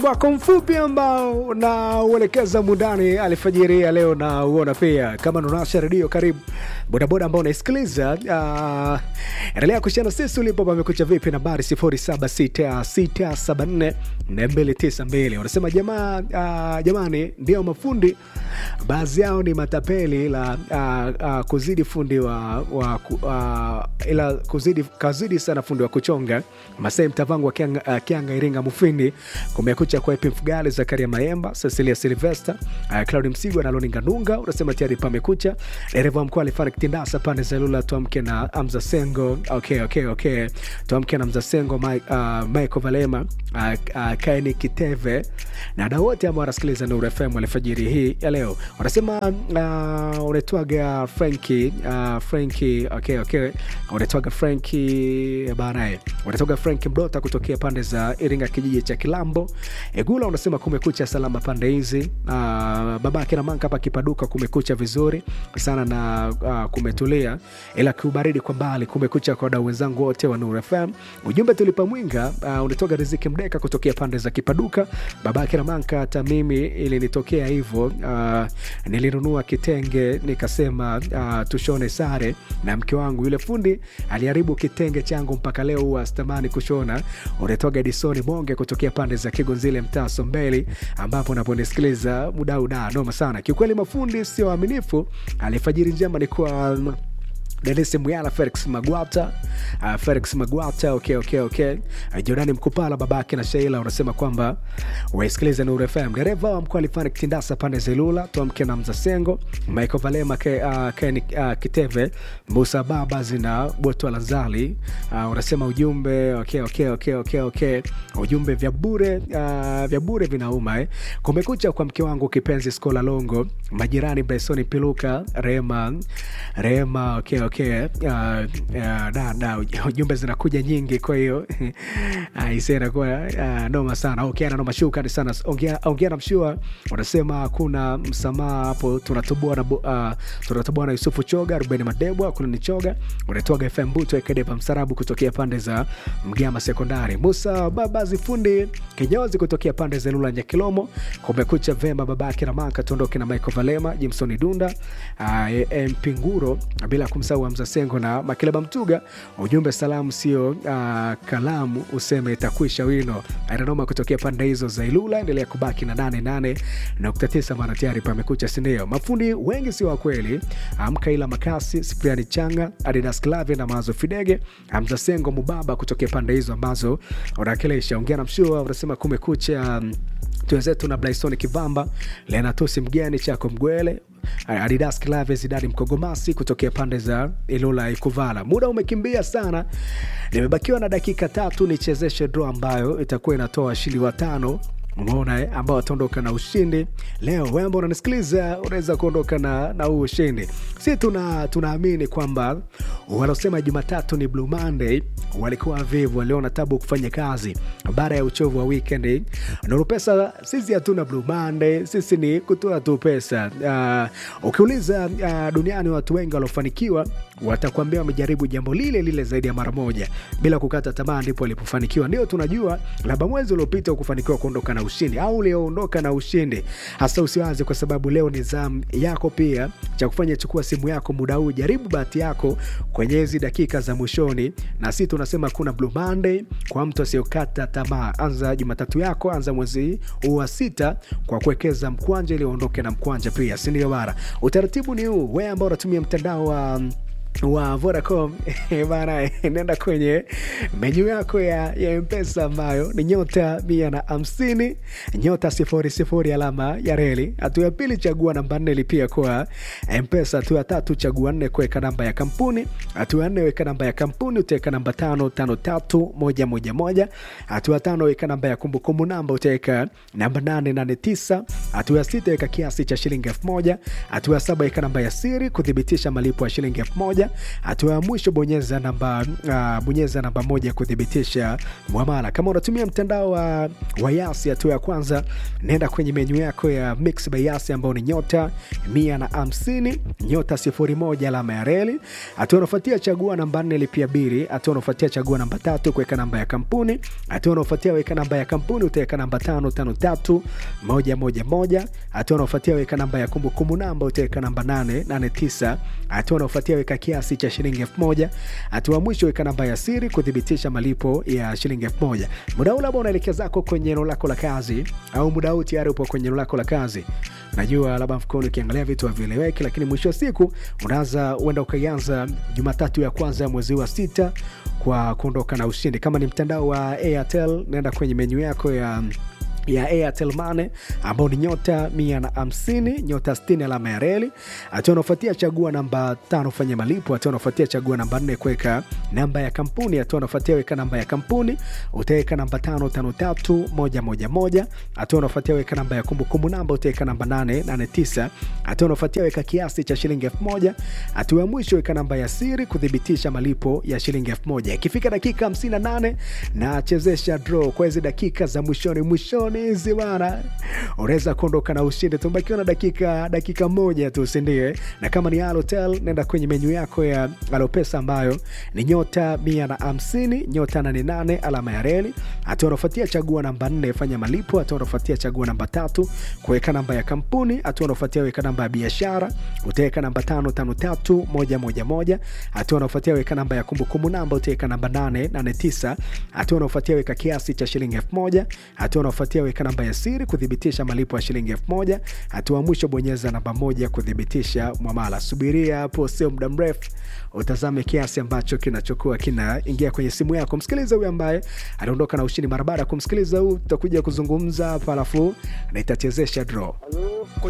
wako mfupi ambao unauelekeza mundani alfajiri ya leo na uona pia kama nunasha redio karibu bodaboda ambao unaisikiliza uh, endelea kushana sisi ulipo pamekucha vipi nambari 0766742292 unasema jamaa uh, jamani ndio mafundi baadhi yao ni matapeli la uh, uh, kuzidi fundi wa, wa uh, ila kuzidi kazidi sana fundi wa kuchonga masai mtavangu wa kianga, uh, kianga iringa mufindi kumekucha kwa epi mfugali zakaria maemba cecilia silvester uh, claudi msigwa na loninga nunga unasema tayari pamekucha dereva wa mkoa alifariki tindasa pande za lula tuamke na amza sengo okay, okay, okay. tuamke na mza sengo Mike, uh, michael valema uh, uh, kaini kiteve na da wote ambao wanasikiliza nuru fm alfajiri hii ya leo wanasema uh, unaitwaga franki uh, franki okay, okay. unaitwaga franki banae unatoka frank mdota kutokea pande za iringa kijiji cha kilambo egula unasema kumekucha salama pande hizi uh, babake na manka hapa kipaduka kumekucha vizuri sana na uh, kumetulia ila kiubaridi kwa mbali kumekucha kwa wadau wenzangu wote wa nur fm ujumbe tulipa mwinga uh, unatoka riziki mdeka kutokea pande za kipaduka babake na manka hata mimi ilinitokea hivyo uh, nilinunua kitenge nikasema uh, tushone sare na mke wangu yule fundi aliharibu kitenge changu mpaka leo huwa stamani kushona unatoka edisoni monge kutokea pande za kigonzile mtaa sombeli ambapo unaponisikiliza mudau da noma sana kiukweli mafundi sio waaminifu alifajiri njema ni kwa denis muyala felix magwata uh, felix magwata okay, okay, okay. Uh, jordani mkupala babake na sheila unasema kwamba waisikilize nuru fm dereva wa mkoa alifani kitindasa pande zelula tuamke na mzasengo michael valema ke, uh, ken, uh, kiteve musa babas na botwa lanzali uh, unasema ujumbe okay, okay, okay, okay, okay. ujumbe vya bure uh, vya bure vinauma eh. kumekucha kwa mke wangu kipenzi skola longo majirani bresoni piluka rema rema okay, okay. Uh, uh, da, da, ujumbe zinakuja nyingi kwa hiyo ise inakuwa uh, noma sana okay, na noma shukani sana ongea, ongea na mshua unasema hakuna msamaha hapo tunatoboa na, uh, tunatoboa na yusufu choga rubeni madebwa kuna ni choga unatoaga fm buto ekedepa msarabu kutokea pande za mgama sekondari musa babazi fundi kinyozi kutokea pande za lula nyakilomo kumekucha vema babake na maka tuondoke na michael valema jimsoni dunda uh, mpinguro bila kumsahau Hamza Sengo na Makileba Mtuga. Ujumbe salamu sio uh, kalamu, useme itakwisha wino. Ananoma kutokea pande hizo za Ilula. Endelea kubaki na 88.9 mara tayari pamekucha, sindio? Mafundi wengi sio wa kweli. Amka ila Makasi, Sipriani Changa, Adidas Clave na Mazo Fidege, Hamza Sengo Mubaba kutokea pande hizo ambazo unawakilisha. Ongea na mshua, unasema kumekucha um, tuwenzetu na Blaison Kivamba, Lenatusi Mgeni, Chako Mgwele, Adidas Clave, Zidani Mkogomasi kutokea pande za Ilula Ikuvala. Muda umekimbia sana, nimebakiwa na dakika tatu nichezeshe draw ambayo itakuwa inatoa washindi watano umeona ambao wataondoka na ushindi leo. Wewe ambao unanisikiliza unaweza kuondoka na, na huu ushindi. Si tuna tunaamini kwamba wanaosema Jumatatu ni Blue Monday walikuwa vivu, waliona tabu kufanya kazi baada ya uchovu wa weekend. Nuru Pesa sisi hatuna Blue Monday, sisi ni kutoa tu pesa. Uh, ukiuliza uh, duniani watu wengi waliofanikiwa watakwambia wamejaribu jambo lile lile zaidi ya mara moja bila kukata tamaa, ndipo walipofanikiwa. Ndio tunajua labda mwezi uliopita ukufanikiwa kuondoka na ushindi au ulioondoka na ushindi, hasa usiwaze, kwa sababu leo ni zamu yako pia. Cha kufanya, chukua simu yako muda huu, jaribu bahati yako kwenye hizi dakika za mwishoni, na si tunasema kuna Blue Monday kwa mtu asiyokata tamaa. Anza Jumatatu yako, anza mwezi huu wa sita kwa kuwekeza mkwanja ili uondoke na mkwanja pia, si ndio? Bara utaratibu ni huu, wewe ambao unatumia mtandao wa wa Vodacom bana, nenda kwenye menyu yako ya, ya Mpesa ambayo ni nyota mia na hamsini nyota sifuri sifuri alama ya reli. Hatua ya pili chagua namba nne lipia kwa Mpesa. Hatua ya tatu chagua nne kuweka namba ya kampuni. Hatua ya nne weka namba ya kampuni, utaweka namba tano tano tatu moja moja moja. Hatua ya tano weka namba ya kumbukumbu namba, utaweka namba nane nane tisa. Hatua ya sita weka kiasi cha shilingi elfu moja. Hatua ya saba weka namba ya siri kuthibitisha malipo ya shilingi elfu moja moja. Hatua ya mwisho bonyeza namba uh, bonyeza namba moja kuthibitisha mwamala. Kama unatumia mtandao wa, wa Yasi, hatua ya kwanza nenda kwenye menyu yako ya Mix by Yasi ambao ni nyota mia na hamsini nyota sifuri moja alama ya reli. Hatua unafuatia chagua namba nne lipia bili. Hatua unafuatia chagua namba tatu kuweka namba ya kampuni. Hatua unafuatia weka namba ya kampuni utaweka namba tano tano tatu moja moja moja. Hatua unafuatia weka namba ya kumbukumbu namba utaweka namba nane nane tisa. Hatua unafuatia weka kiasi cha shilingi elfu moja. Hatua mwisho weka namba ya siri kuthibitisha malipo ya shilingi elfu moja. Muda huu labda unaelekea zako kwenye eneo lako la kazi, au muda huu tayari upo kwenye eneo lako la kazi. Najua labda mfukoni ukiangalia vitu havieleweki, lakini mwisho wa siku unaanza uenda ukaianza Jumatatu ya kwanza ya mwezi wa sita kwa kuondoka na ushindi. Kama ni mtandao wa Airtel, naenda kwenye menyu yako ya ya Airtel Money ambao ni nyota mia na hamsini nyota sitini alama ya reli. Hatua unafuatia chagua namba tano fanya malipo. Hatua unafuatia chagua namba nne kuweka namba ya kampuni. Hatua unafuatia weka namba ya kampuni utaweka namba tano tano tatu moja moja moja. Hatua unafuatia weka namba ya kumbukumbu namba utaweka namba nane nane tisa. Hatua unafuatia weka kiasi cha shilingi elfu moja. Hatua ya mwisho weka namba ya siri kuthibitisha malipo ya shilingi elfu moja. Ikifika dakika 58 na chezesha draw kwa hizi dakika za mwishoni mwishoni hizi bana, unaweza kuondoka na ushindi. Tumebakiwa na dakika dakika moja tu, sindio? Na kama ni Halotel, nenda kwenye menyu yako ya Alopesa ambayo ni nyota mia na hamsini nyota nane nane alama ya reli. Hatua unafuatia chagua namba nne fanya malipo. Hatua unafuatia chagua namba tatu kuweka namba ya kampuni. Hatua unafuatia weka namba ya biashara, utaweka namba tano tano tatu moja moja moja. Hatua unafuatia weka namba ya kumbukumbu namba, utaweka namba nane nane tisa. Hatua unafuatia weka kiasi cha shilingi elfu moja. Hatua unafuatia weka namba ya siri kuthibitisha malipo ya shilingi elfu moja. Hatua mwisho bonyeza namba moja kuthibitisha mwamala. Subiria hapo, sio muda mrefu utazame kiasi ambacho kinachokuwa kinaingia kwenye simu yako. Msikiliza huyu ambaye aliondoka na ushindi. Mara baada ya kumsikiliza huu, tutakuja kuzungumza hapa, alafu na itachezesha draw. Halo,